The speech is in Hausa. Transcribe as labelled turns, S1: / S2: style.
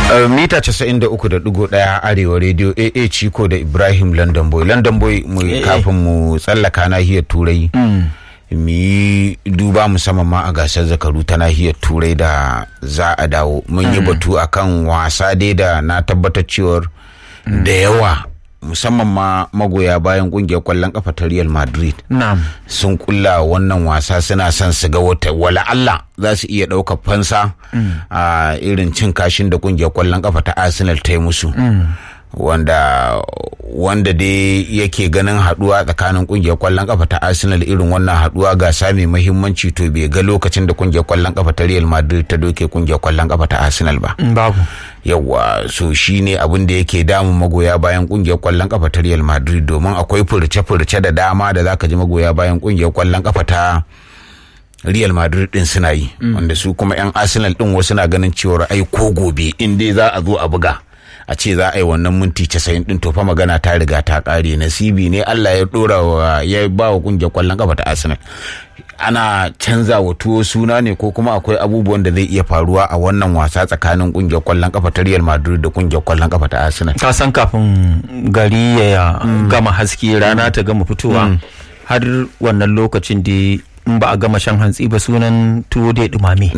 S1: mita 93.1 arewa radio aa ciko da ibrahim london boy london boy mu kafin mu tsallaka nahiyar turai mu yi duba musamman ma a gasar zakaru ta nahiyar turai da za a dawo mun yi batu akan wasa dai da na tabbatar cewar da yawa musamman ma magoya bayan kungiyar kwallon kafa ta Real Madrid sun kulla wannan wasa suna son su ga wata wala Allah za su iya ɗaukar fansa a irin cin kashin da kungiyar kwallon kafa ta Arsenal ta yi musu wanda wanda dai yake ganin haduwa tsakanin kungiyar kwallon kafa ta Arsenal irin wannan haduwa gasa mai muhimmanci to bai ga lokacin da kungiyar kwallon kafa ta Real Madrid ta doke kungiyar kwallon kafa ta Arsenal ba
S2: babu
S1: yawa so shine abin da yake damun magoya bayan kungiyar kwallon kafa ta Real Madrid domin akwai furce-furce da dama da zaka ji magoya bayan kungiyar kwallon kafa ta Real Madrid din suna yi wanda su kuma yan Arsenal din wasu na ganin cewa ai ko gobe in dai za a zo a buga a ce za a yi wannan minti casa'in din to fa magana ta riga ta kare nasibi ne Allah ya dora wa ya ba wa kungiyar kwallon kafa ta Arsenal ana canza wa tuwo suna ne ko kuma akwai abubuwan da zai iya faruwa a wannan wasa tsakanin kungiyar kwallon kafa ta Real Madrid da kungiyar kwallon kafa ta Arsenal
S2: ka san kafin gari ya gama haske rana ta gama fitowa har wannan lokacin da in ba a gama shan hantsi ba sunan tuwo dai dumame